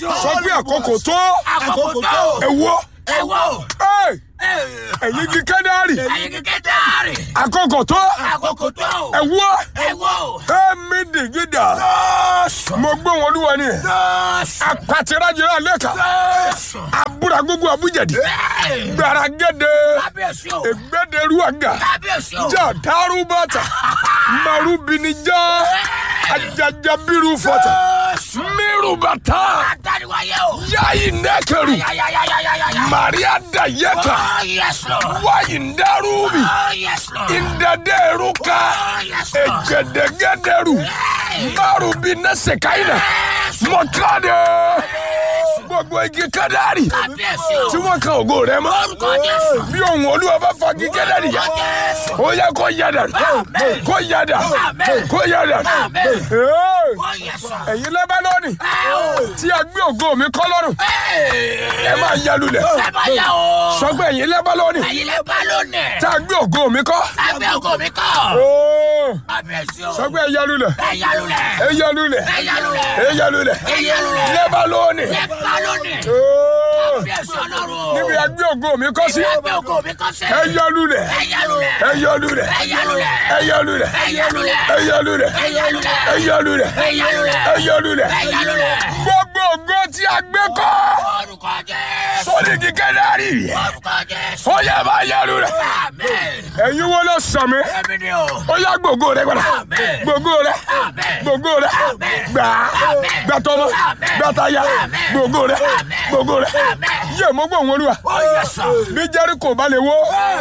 Kábíyèsí o. sọ pé àkókò tó Àkókò tó. ẹwọ́ Ẹ̀wọ̀. ẹ̀yin kí kẹ́dárì Ayé kékeré dáàrì. àkókò tó Àkókò tó. ẹwọ́ Ẹ̀wọ̀. ẹ̀mí dìgídà mo gbóhùn olúwa ni apàtìrájìrá lẹ́ka abúra gbogbo abújẹ̀dì gbàràgẹ́dẹ́ Kábíyèsí o. ègbẹ́dẹ́rú àgà Kábíyèsí o. jà dárúbàtà marubinijá ajajabiru fọta mirubata Adániwáyé o. yayi nẹkẹrù Yáyáyáyáyáyá. maria dayẹka Oh, yes, Lord. wayi ndarubi Oh, yes, Lord. ndẹdẹruka Oh, yes, Lord. egedegederu marubi nẹsẹkaina mọkàdé gbogbo igi kẹdárì Kábíyèsí o. tí wọn kan ògo rẹ mọ Orúkọ Jésù. bí ohun olúwa bá fagi kẹdárì yá Orúkọ Jésù. ó yẹ kó yàdà Amen. kó yàdà Amen. kó yàdà. Amen. Hey! Oh, yes, Lord. ẹ̀yin lẹ́bánọ́ọ̀nì Ẹ o. tí a gbé ògo mi kọ́ lọ́rùn ẹ Ẹ máa yalulẹ̀ bá yà o. sọ pé ẹ̀yin lẹ́bánọ́ọ̀nì Ẹ̀yin lè bá lónìí. tí a gbé ògo mi kọ́ Lábẹ́ ògo mi kọ́. Óò! Kábíyèsí o. sọ pé ẹ yalulẹ̀ Ẹ yálulẹ̀. ẹ yalulẹ̀ Ẹ yálulẹ̀. ẹ yalulẹ̀ Ẹ yálulẹ̀. lẹ́bánọ́ọ̀nì Ẹ bá lónìí. Óò! Kábíyèsí Ọlọ́run. níbi a gbé ògo mi kọ́ sí Lábẹ́ ògo mi kọ́ sí. ẹ yalulẹ̀ Ẹ yálulẹ̀. ẹ yalulẹ̀ Ẹ yálulẹ̀. ẹ yalulẹ̀ Ẹ yálulẹ̀. ẹ yalulẹ̀ Ẹ yálulẹ̀. ẹ yalulẹ̀ Ẹ yálulẹ̀. ẹ yalulẹ̀ Ẹ yálulẹ̀. gbogbo ògo tí a gbé kọ́ Orúkọ Jésù. sórí kíkẹ́ dárí Orúkọ Jésù. ó yẹ bá yalulẹ̀. Amen. ẹ̀yin wo ló sọ mi Ẹ̀mí ni o. ó yá gbogbo rẹ padà Amen. gbogbo rẹ Amen. gbogbo rẹ Amen. gbà Amen. gbàtọmọ Amen. gbàtàyà Amen. gbogbo rẹ Amen. gbogbo rẹ Amen. yé mo gbọ́ òun olúwa Ó yẹ sọ. bí jẹ́ríkò bá lè wó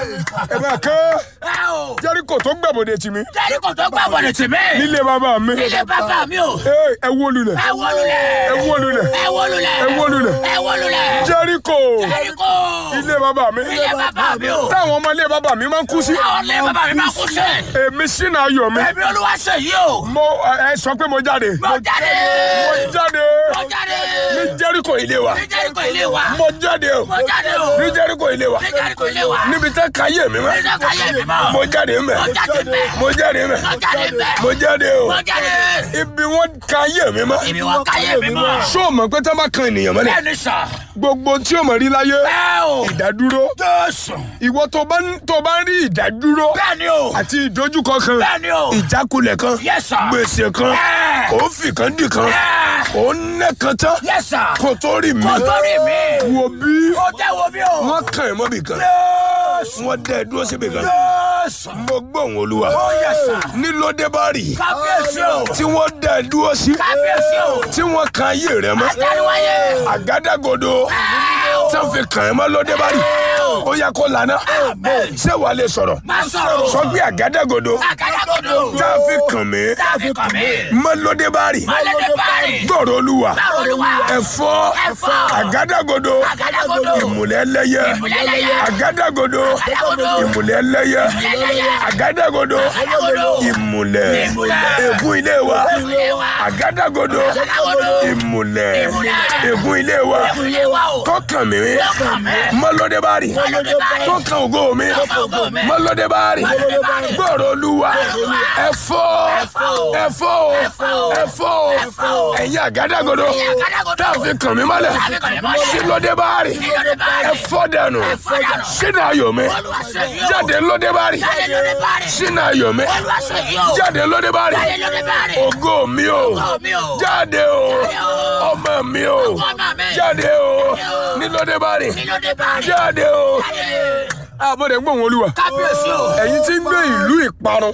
ẹ máa kán Ẹ o. jẹ́ríkò tó gbẹ̀bọ̀dẹ̀ tì mí Jẹ́ríkò tó gbà bọ̀dẹ̀ tì mí. nílé bàbá mi Ilé bàbá mi o. Ee, ẹ wó lulẹ̀ Ẹ wó lulẹ̀. ẹ wó lulẹ̀ Ẹ wó lulẹ̀. ẹ wó lulẹ̀ Ẹ wó lulẹ̀. jẹ́ríkò Jẹ́ríkò. ilé bàbá mi Ilé bàbá mi o. táwọn ọmọ ilé bàbá mi máa ń kú sí Àwọn ilé bàbá mi máa kú sí. èmi sínú ayọ̀ mi Ẹ̀mí olúwa ṣe yìí o. mo ẹ sọ pé mo jáde Mo jáde. mo jáde Mo jáde. ní jẹ́ríkò ilé wa Ní Jẹ́ríkò ilé wa. mo jáde o Mo jáde o. ní jẹ́ríkò ilé wa Ní Jẹ́ríkò ilé wa. níbi tẹ́ káyé mi mọ́ Ní káyé mi mọ́. mo jáde mẹ́ Mo jáde mẹ́. mo jáde mẹ́ Mo jáde mẹ́. mo jáde o Mo jáde. ibi wọn káyé mi mọ́ Ibi wọn káyé mi mọ́. ṣó o mọ̀ pé tá a bá kan ènìyàn mọ́lẹ̀ Bẹ́ẹ̀ni sọ. gbogbo tí o mọ̀ rí láyé Bẹ́ẹ̀ o. ìdádúró Jésù. ìwọ tó bá ń tó bá ń rí ìdádúró Bẹ́ẹ̀ni o. àti ìdojúkọ kan Bẹ́ẹ̀ni o. ìjákulẹ̀ kan Yes, sir. gbèsè kan Ẹ̀. òfì kan dì kan Ẹ̀. òun nẹ́ kan tán Yes, sir. kò tó rí mi Kò tó rí mi. wo bí Ó jẹ́ wo mi o. wọ́n kàn ẹ́ mọ́bì kan Jésù. wọ́n dẹ́ ẹ dúró síbì kan Jésù. mo gbóhùn olúwa Ó yẹ sà. nílòdé bá rí Kábíyèsí o. tí wọ́n dẹ́ ẹ dúró sí Kábíyèsí o. tí wọ́n kan ayé rẹ mọ́ Adániwáyé. àgádágodo tí wọ́n fi kàn ẹ́ mọ́ lóde bá rí ó yẹ kó lànà Amen. ṣé wàá lè sọ̀rọ̀ Má sọ̀rọ̀. sọ pé àgádágodo Àgádágodo. tá a fi kàn mí Tá a fi kàn mí. mọ́ lóde bá rí Mọ́lẹ́dẹ́ báyìí. gbọ́rọ̀ olúwa Báwo ni wà? ẹ̀fọ́ Ẹ̀fọ́. àgádágodo Àgádágodo. ìmùlẹ̀ ẹlẹ́yẹ Ìmùlẹ̀-ẹlẹ́yẹ. àgádágodo Àgádágodo. ìmùlẹ̀ ẹlẹ́yẹ Ìmùlẹ̀-ẹlẹ́yẹ. àgádágodo Àgádágodo. ìmùlẹ̀ Ìmùlẹ̀. ègún ilé wa ilé wa. àgádágodo Àgádágodo. ìmùlẹ̀ Ìmùlẹ̀. ègún ilé wa Ẹ̀kú ilé wa o. tó kàn mí kàn mí. mọ́lódé bá rí Mọ́lódé bá rí. tó kàn ògo mi kàn ògo mi. mọ́lódé bá rí Mọ́lódé bá rí. gbọ́rọ̀ olúwa Olúwa. ẹ̀fọ́ Ẹ̀fọ́. ẹ̀fọ́ Ẹ̀fọ́. ẹ̀fọ́ Ẹ̀fọ́. ẹ̀yin àgádágodo Ẹ̀yin àgádágodo. tá a fi kàn mí mọ́lẹ̀ Tá a fi kàn mí mọ́lẹ̀. sílódé bá rí Sílódé bá rí. ẹ̀fọ́ dànù Ẹ̀fọ́ dànù. sínú ayọ̀ mi Olúwa ṣe yìí o. jáde lóde bá rí Jáde lóde bá rí. sínú ayọ̀ mi Olúwa ṣe yìí o. jáde lóde bá rí Jáde lóde bá rí. ògo mi o Ògo mi o. jáde o Jáde o. ọmọ mi o Ọmọ mi. jáde o Jáde o. nílódé bá rí Nílódé bá rí. jáde o Jáde. àmọ́dé ń gbóhùn olúwa Kábíyèsí o. ẹ̀yin tí ń gbé ìlú ìparun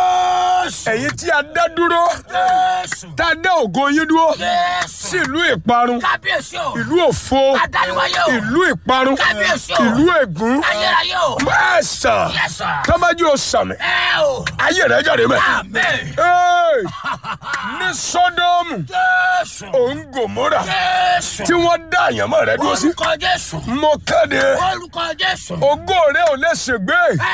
Jésù. ẹ̀yin tí a dá dúró Jésù. tá a dá ògo yín dúró Jésù. sí ìlú ìparun Kábíyèsí o. ìlú òfo Adániwáyé o. ìlú ìparun Kábíyèsí o. ìlú ègún Ayérayé o. mẹ́sà Yes, sir. tọ́májú ọ̀sàmì Ẹ o. ayé rẹ̀ jáde mẹ́. Amen. Hey! ní sọdọ́ọ̀mù Jésù. òun gòmórà Jésù. tí wọ́n dá àyànmọ́ rẹ̀ dúró sí Orúkọ Jésù. mo kéde Orúkọ Jésù. ògo rẹ̀ ò lè ṣègbé Ẹ o.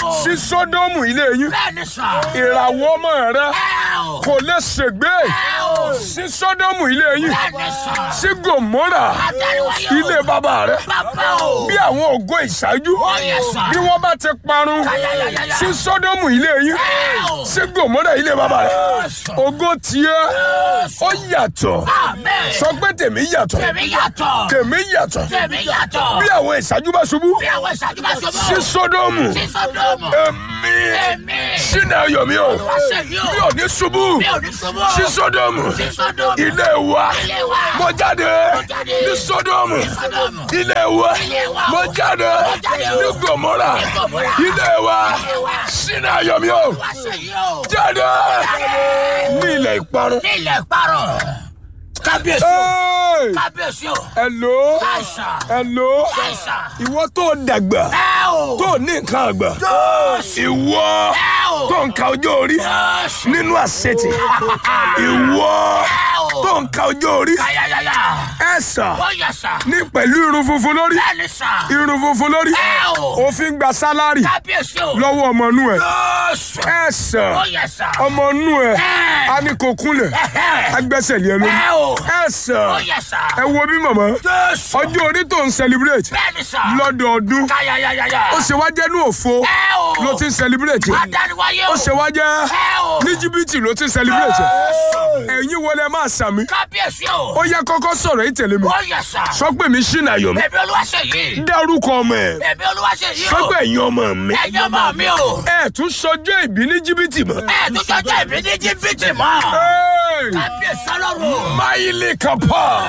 o. sí sódómù ilé yín Bẹ́ẹ̀ni sà. ìràwọ̀ ọmọ rẹ Ẹ o. kò lè ṣègbé Ẹ o. sí sódómù ilé yín Bẹ́ẹ̀ni sà. sí gòmórà Àtẹ̀wáyé o. ilé bàbá rẹ Bàbá o. bí àwọn ògo ìṣáájú yes, sir. bí wọ́n bá ti parun Ayayayaya. sí sódómù ilé yín Ẹ o. sí gòmórà ilé bàbá rẹ Yes. ògo tiẹ̀ ó yàtọ̀ Amen. sọ pé tèmi yàtọ̀ Tèmi yàtọ̀. tèmi yàtọ̀ Tèmi yàtọ̀. bí àwọn ìṣáájú bá ṣubú Bí àwọn ìṣáájú bá ṣubú. sí sódómù Sí Sódómù. èmi Èmi. sínú ayọ̀ mi o Olúwa ṣe yìí o. mi ò ní ṣubú Mi ò ní ṣubú. sí sódómù Sí Sódómù. ilé wa Ilé wa. mo jáde jáde. ní sódómù Sódómù. ilé wa Ilé wa. mo jáde Mo jáde. ní gòmórà Ní Gòmórà. ilé wa Ilé wa. sínú ayọ̀ mi o Olúwa ṣe yìí o. jáde Jáde. ní ilẹ̀ ìparun. Ní ilẹ̀ ìparun. Kábíyèsí o. Hey! Kábíyèsí o. hello Àìsàn. hello Àìsàn. ìwọ tó dàgbà Ẹ o. tó ní nǹkan àgbà Jọ́ọ̀sì. ìwọ Ẹ o. tó ń ka ọjọ́ orí Jọ́ọ̀sì. nínú àṣetì ìwọ Ẹ o. tó ń ka ọjọ́ orí Ayayaya. ẹ sà Ó yẹ sà. ní pẹ̀lú irun funfun lórí Bẹ́ẹ̀ni sà. irun funfun lórí Ẹ o. òfin gba sálárì Kábíyèsí o. lọ́wọ́ ọmọ inú ẹ̀ Jọ́ọ̀sì. ẹ sà Ó yẹ sà. ọmọ inú ẹ̀ Ẹ. a ní kò kúnlẹ̀ Ẹhẹ́. agbẹ́sẹ̀ lé ẹ lórí Ẹ o. ẹ sà Ó yẹ sà. ẹ wo bí màmá Jọ́ọ̀sì. ọjọ́ orí tó ń celebrate Bẹ́ẹ̀ni sà. lọ́dọọdún Káyayayaya. ó ṣe wá jẹ́ ní òfo Ẹ o. ló ti ń celebrate Adániwáyé o. ó ṣe wá jẹ́ Ẹ o. ní jìbìtì ló ti ń celebrate ẹ̀yin wọlé máa sàmì Kábíyèsí o. ó yẹ kọ́kọ́ sọ̀rọ̀ yìí tẹ̀lé mi Ó yẹ sà. sọ pé mi ṣìnà ayọ̀ mi Bẹ̀bí olúwa ṣe yìí. dárúkọ ọmọ ẹ̀ Bẹ̀bí olúwa ṣe yìí sọ o. pé ẹ̀yin ọmọ mi Ẹ̀yin ọmọ mi o. ẹ tún sọjọ́ ìbí ní jìbìtì mọ́. Ẹ tún jọjọ́ ìbí ní jìbìtì mọ́. Hey! Kábíyèsí ọlọ́run. Maili kapa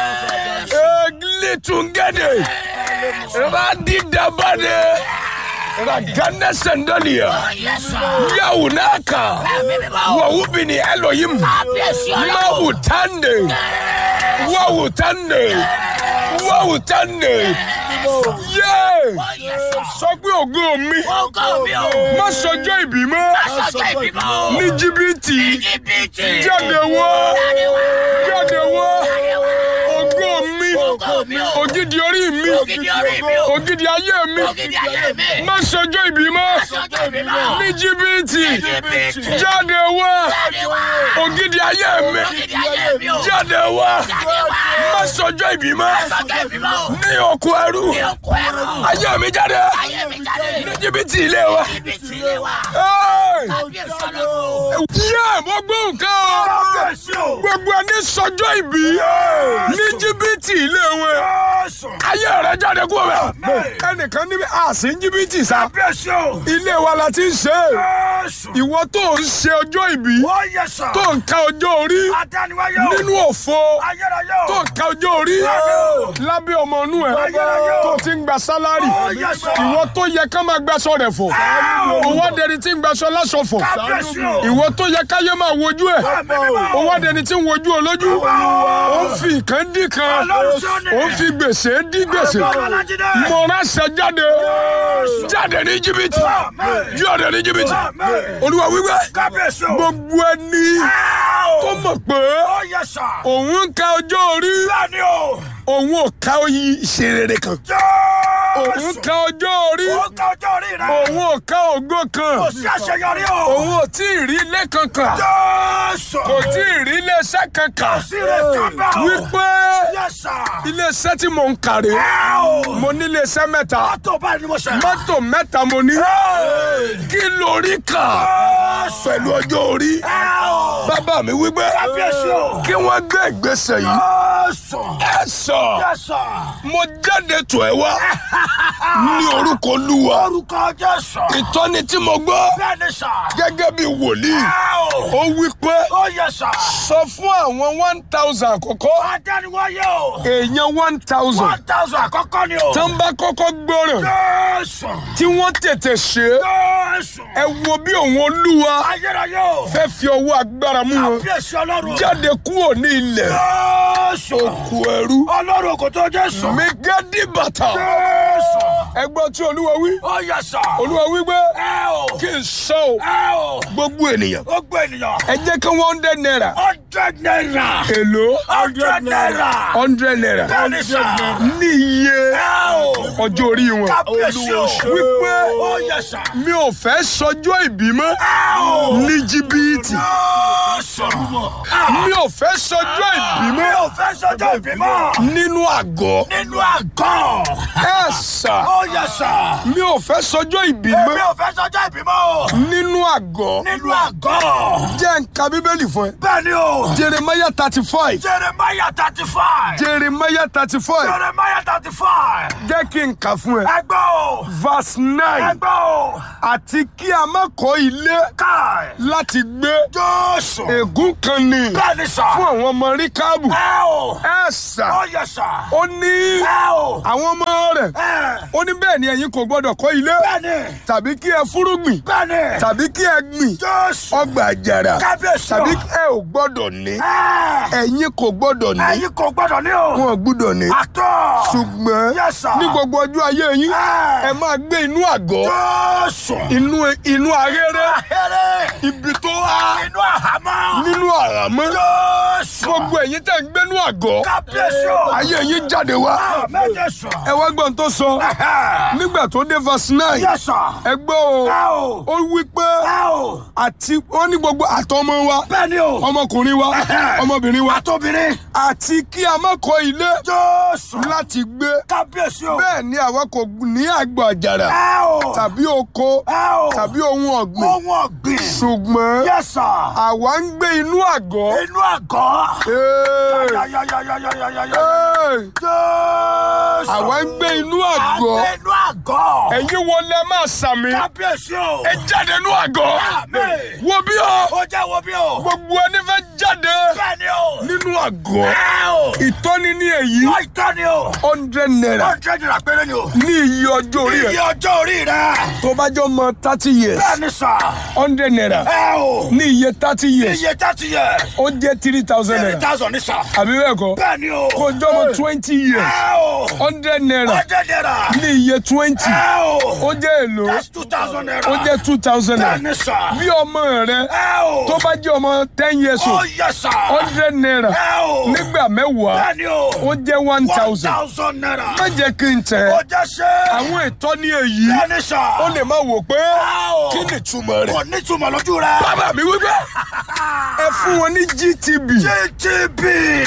eglitungede radidabade ragane sendalia Ó yẹ sà. yaunaka Ẹ̀mí mímọ́ o. wawubini elohim Kábíyèsí ọlọ́run. mawutande wawutande wawutande ye Ó yẹ sà. sọ pé ògo mi Ògo mi o. má sọjọ́ ìbí mọ́ Aṣọ́jọ́ ìbí mọ́ o. ní jìbìtì Jìbìtì. jáde wá Jáde wá. jáde wá Jáde wá. ògo mi Ògo mi o. ògidì orí mi Ògidì orí mi o. ògidì ayé mi Ògidì ayé mi. má sọjọ́ ìbí mọ́ Aṣọ́jọ́ ìbí mọ́. ní jìbìtì Jìbìtì. jáde wá Jáde wá. ògidì ayé mi Ògidì ayé mi o. jáde wá Jáde wá. má sọjọ́ ìbí mọ́ Aṣọ́jọ́ ìbí mọ́ o. ní oko ẹrú Ní oko ẹ̀rọ. ayé mi jáde Ayé mi jáde. ní jìbìtì ilé wa. Jìbìtì ilé wa. Hey! Kábíyèsí ọlọ́run. yé mo gbọ́ nǹkan o gbogbo ẹni sọjọ́ ìbí ní jìbìtì ilé wọn ayé rẹ jáde kúrò bẹ ẹnìkan níbi àsì ń jìbìtì sá ilé wa la ti ń ṣe ìwọ tó ń ṣe ọjọ́ ìbí tó ń ka ọjọ́ orí nínú òfo tó ń ka ọjọ́ orí lábẹ́ ọmọ inú ẹ̀ tó ti ń gba sálárì ìwọ tó yẹ ká máa gbaṣọ rẹ̀ fọ̀ òwò adẹni tí ń gbaṣọ láṣọ fọ̀ ìwọ tó yẹ káyé máa wojú ẹ̀ òwò adẹni tí ń wojú olójú ó ń fi ìkan dín kan ó ń fi gbèsè dín gbèsè mo ránṣẹ́ jáde jáde ní jìbìtì jáde ní jìbìtì olúwa wíwẹ́ gbogbo ẹni tó mọ̀ pé òun ń ka ọjọ́ orí òun ò ka oyin ìṣerere kan òun ka ọjọ́ orí òun ò ka ògo kan òun ò tí ì rí ilé kankan kò tí ì rí iléeṣẹ́ kankan wípé iléeṣẹ́ tí mò ń kàrí mo ní iléeṣẹ́ mẹ́ta mọ́tò mẹ́ta mo ní kí lórí kà pẹ̀lú ọjọ́ orí bàbá mi wípé kí wọ́n gbé ìgbésẹ̀ yìí ẹ sọ mo jáde tó ẹ wá ní orúkọ olúwa Orúkọ Jésù. ìtọ́ni tí mo gbọ́ Bẹ́ẹ̀ni sà. gẹ́gẹ́ bí wòlíì ó wí pé Ó yẹ sà. sọ fún àwọn one thousand àkọ́kọ́ Adániwáyé o. èèyàn one thousand One thousand àkọ́kọ́ ni o. tó ń bá kọ́kọ́ gbọ́ràn Jésù. tí wọ́n tètè ṣe é Jésù. ẹ wo bí òun olúwa Ayérayé o. fẹ́ fi ọwọ́ agbára mú wọn Kábíyèsí ọlọ́run. jáde kúrò ní ilẹ̀ Jésù. òkú ẹrú Ọlọ́run kò tó Jésù. mẹgàdì bàtà Jésù. ẹgbọ́n tí olúwa wí Ó yẹ sà. olúwa wí pé Ẹ o. kí n sọ o ẹ o. gbogbo ènìyàn ó gbé ènìyàn. ẹ jẹ́ kí wọ́n dẹ́ náírà hundred naira. èlò hundred naira. hundred naira bẹ́ẹ̀ni sà. ní iye ẹ o. ọjọ́ orí wọn kábíyèsí o. wípé ó yẹ sà. mi ò fẹ́ sọjọ́ ìbí mọ́ ẹ o. ní jìbìtì yóò sọ̀rọ̀. mi ò fẹ́ sọjọ́ ìbí mi mọ́ ò fẹ́ sọjọ́ ìbímọ. nínú àgọ́ nínú àgọ́. ẹ sà ó yẹ sà. mi ò fẹ́ sọjọ́ ìbí mi mọ́ ò fẹ́ sọjọ́ ìbímọ o. nínú àgọ́ nínú àgọ́. jẹ́ nǹka bíbélì fún ẹ bẹ́ẹ̀ni o. jeremiah thirty five jeremiah thirty five. jeremiah thirty five jeremiah thirty five. jẹ́ kí n kà fún ẹ ẹgbẹ́ o. verse nine ẹgbẹ́ o. àti kí a má kọ́ ilé káì. láti gbé jọ́sùn. ègún kan ní bẹ́ẹ̀ni sà. fún àwọn ọmọ ríkàbù ẹ o. ẹ sà ó yẹ sà. ó ní ẹ o. àwọn ọmọ rẹ̀ ẹ. ó ní bẹ́ẹ̀ ni ẹ̀yin kò gbọ́dọ̀ kọ́ ilé bẹ́ẹ̀ni. tàbí kí ẹ fúrúgbìn bẹ́ẹ̀ni. tàbí kí ẹ gbìn jọ́sùn. ọgbà àjàrà kábíyèsí o. tàbí ẹ ò gbọ́dọ̀ ní ẹ. ẹ̀yin kò gbọ́dọ̀ ní ẹ̀yin kò gbọ́dọ̀ ní o. wọn ò gbọ́dọ̀ ní àtọ̀. ṣùgbọ́n Yes, sir. ní gbogbo ọjọ́ ayé yín Ẹ. ẹ máa gbé inú àgọ́ jọ́sùn. inú inú ahéré ahẹ́rẹ́. ibi tó há inú àhámọ́. nínú àràmọ́ jọ́sùn. gbogbo ẹ̀yin tẹ̀ ń gbénú àgọ́ kábíyèsí o. ayé yín jáde wá méje sọ. ẹ wá gbọ́n tó sọ nígbà tó dé verse nine yẹ sọ. ẹ gbọ́ o ẹ o. ó wí pé ẹ o. àti wọ́n ní gbogbo àtọmọ wa bẹ́ẹ̀ni o. ọmọkùnrin wa ọmọbìnrin wa àtòbìnrin. àti kí a má kọ́ ilé jọ́sùn. láti gbé kábíyèsí o. bẹ́ẹ̀ ni àwa kò ní àgbà àjàrà ẹ o. tàbí oko ẹ o. tàbí ohun ọ̀gbìn ohun ọ̀gbìn. ṣùgbọ́n yẹ sọ. àwa ń gbé inú àgọ́. inú àgọ́. Ee, yayayayayayaya. ee, jọ́sùn. àwa ń gbé inú àgọ́. àgbẹ̀ inú àgọ́. ẹ̀yin wo lẹ máa sàmì. kábíyèsí o. ẹ jáde inú àgọ́. Àmín. wo bí o ó jẹ́ wo bí o. gbogbo ẹni fẹ́ jáde bẹ́ẹ̀ni o. nínú àgọ́. ẹ o. ìtọ́ni ní èyí wọ́n ìtọ́ ni o. hundred naira hundred naira péré ni o. ní iye ọjọ́ orí iye ẹ̀ ọjọ́ orí rẹ̀. tó bá jọ mọ thirty years bẹ́ẹ̀ni sà. hundred naira ẹ o. ní iye thirty years iye thirty yẹ. ó jẹ́ three thousand three naira thousand ni sà. àbí bẹ́ẹ̀ kọ́ bẹ́ẹ̀ni o. kó jọ mọ twenty years ẹ o. hundred naira hundred naira. ní iye twenty ẹ o. ó jẹ́ èlò that's two thousand naira. ó jẹ́ two thousand naira bẹ́ẹ̀ni sà. bí ọmọ rẹ ẹ o. tó bá jẹ́ ọmọ ten years ó old yẹ sà. hundred naira ẹ o. nígbà mẹ́wàá bẹ́ẹ̀ni o. ó jẹ́ one one thousand thousand naira. má jẹ́ kí n tẹ̀ ó jẹ́ ṣe. àwọn ìtọ́ni èyí bẹ́ẹ̀ni sà. ó lè má wò pé ẹ o. kí ni ìtumọ̀ rẹ̀ kò ní túmọ̀ lójú rẹ̀. bàbá mi wípé ẹ fún wọn ní gtb GTB.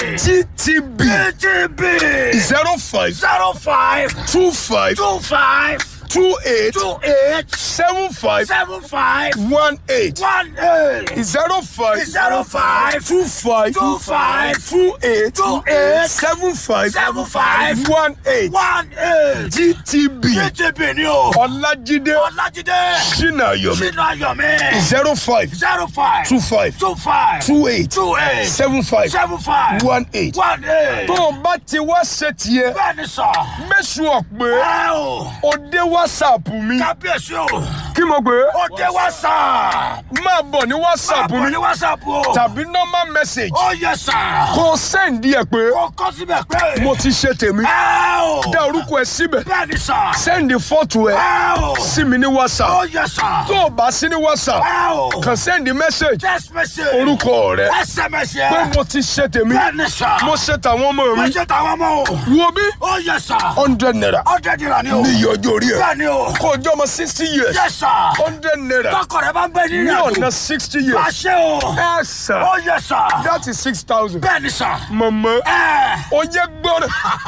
gtb GTB. zero five zero five two five two five two eight two eight seven five seven five one eight one eight zero five zero five two five two five two eight two eight seven five seven five one eight one eight. gtb GTB ni o. ọlájídé Ọlájídé. sinayomi Sínú Ayọ̀mí. zero five zero five two five two five two eight two eight seven five seven five one eight. one eight. tó o bá ti wá ṣe tiẹ̀ Bẹ́ẹ̀ni sọ. mẹ́sùn ọ̀pẹ Ẹ o. o dé whatsapp mi Kábíyèsí o. kí mo gbé Ó dé WhatsApp. máa bọ̀ ní whatsapp Àbọ̀ mi ní WhatsApp o. tàbí normal message Ó yẹ sà. kó o sẹ́ǹdì ẹ̀ pé Ó kọ́ síbẹ̀ pé. mo ti ṣe tèmi Ẹ o. dá orúkọ ẹ síbẹ̀ Bẹ́ẹ̀ni sà. sẹ́ǹdì fọ́tò ẹ Ẹ o. sí mi ní whatsapp Ó yẹ sà. tó o bá sí ní whatsapp Ẹ o. kàn sẹ́ǹdì message Text message. orúkọ rẹ SMS pé yẹ. mo ti ṣe tèmi Bẹ́ẹ̀ni sà. mo ṣe tàwọn ọmọ Mo mi ṣe tàwọn ọmọ o. wo bí Ó yẹ sà. hundred naira Hundred naira ni o. ní iye ọjọ́ orí ẹ Bẹ́ẹ̀ni o. kó o jẹ́ ọmọ sixty years Yẹ sà. hundred naira Tọkọ rẹ bá ń bẹ ní ní ìrìnàjò. ọ̀nà sixty years Àṣẹ o. ẹ sà Ó yẹ sà. that is six thousand Bẹ́ẹ̀ni sà. mọ̀mọ́ Ẹ. o yẹ gbọ́dọ̀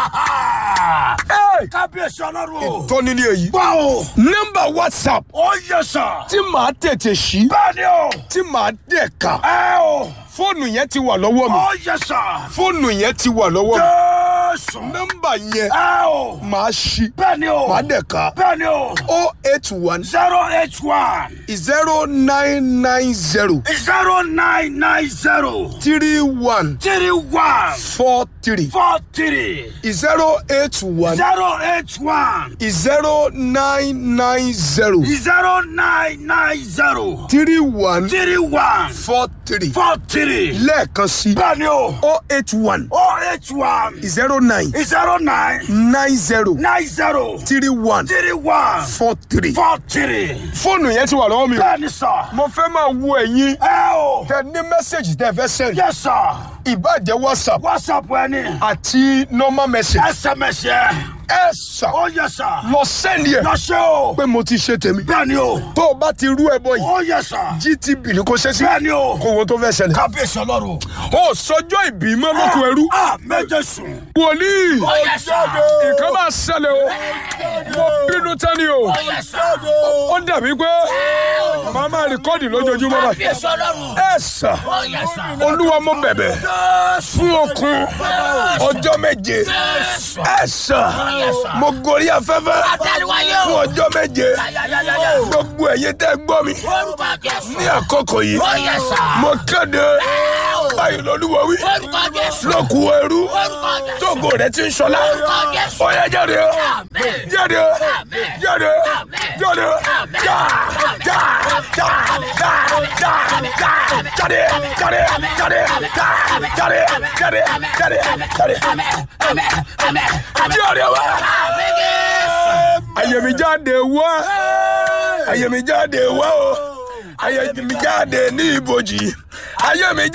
Kábíyèsí ọlọ́run o. tọ́ni ní èyí Gbọ́ o. nọ́mbà whatsapp Ó yẹ sà. tí màá tètè ṣí Bẹ́ẹ̀ni o. tí màá dẹ̀ ka Ẹ o. fóònù yẹn ti wà lọ́wọ́ mi Ó yẹ sà. fóònù yẹn ti wà lọ́wọ́ mi Jésù. nọ́mbà yẹn Ẹ o. màá ṣí Bẹ́ẹ̀ni o. màá dẹ̀ ka Bẹ́ẹ̀ni o. o eight one zero eight one zero nine nine zero zero nine nine zero three one three one four three four three zero eight one zero eight one zero nine nine zero zero nine nine zero three one three one four three four three. lẹ́ẹ̀kan sí bẹ́ẹ̀ni o. o eight one oh eight one. zero nine zero nine. nine zero nine zero. three one three one. four three. four three. fóònù yẹn ti wà lọ́wọ́ mi o. bẹ́ẹ̀ni sà. mo fẹ́ máa wo ẹ̀yin ẹ o. tẹ ní mẹ́sẹ̀gì tẹ fẹ́ sẹ́yìn yes sir. ìbàjẹ́ whatsapp whatsapp ẹni. àti normal message sms yẹ. ẹ sà oh yes sir. lọ sẹ́ni ẹ̀ lọ ṣe o. pé mo ti ṣe tèmi bẹ́ẹ̀ni o. tó o bá ti rú ẹ bọ yìí oh yes sir. gtb ni kò ṣe sí bẹ́ẹ̀ni o. kó wo tó fẹ́ ṣẹlẹ̀. kábíyèsí ọlọ́run. ó sọjọ́ ìbí mọ́ lóko ẹrú a méje sùn. wòlíì oh yes sir. nǹkan máa ṣẹlẹ̀ o mo bínú tẹ́ni o oh yes sir. ó dàbí pé màá máa rìkọ́dì lójoojúmọ́ báyìí kábíyèsí ọlọ́run. ẹ sà oh yes sir. olúwa mo bẹ̀bẹ̀ fún okun ọjọ́ méje ẹ sà mo gorí afẹ́fẹ́ Àtẹ̀wáyé fún o. ọjọ́ méje Yáyáyáyá. gbogbo ẹ̀yin tẹ́ gbọ́ mi Orúkọ Jésù. ní àkókò yìí Oh yes sir. mo kéde báyìí lọ́lúwa wí Orúkọ Jésù. lókù ẹrú Orúkọ Jésù. tógo rẹ ti ń ṣọlá Orúkọ Jésù. ó yá jáde Àmín. jáde Àmín. jáde Àmín. jáde Àmín. já já já já já já jáde jáde jáde já jáde jáde jáde jáde jáde wá. ayẹ̀mí jáde wá ayẹ̀mí jáde wá o ayẹ̀mí jáde ní ibojì ayẹ̀mí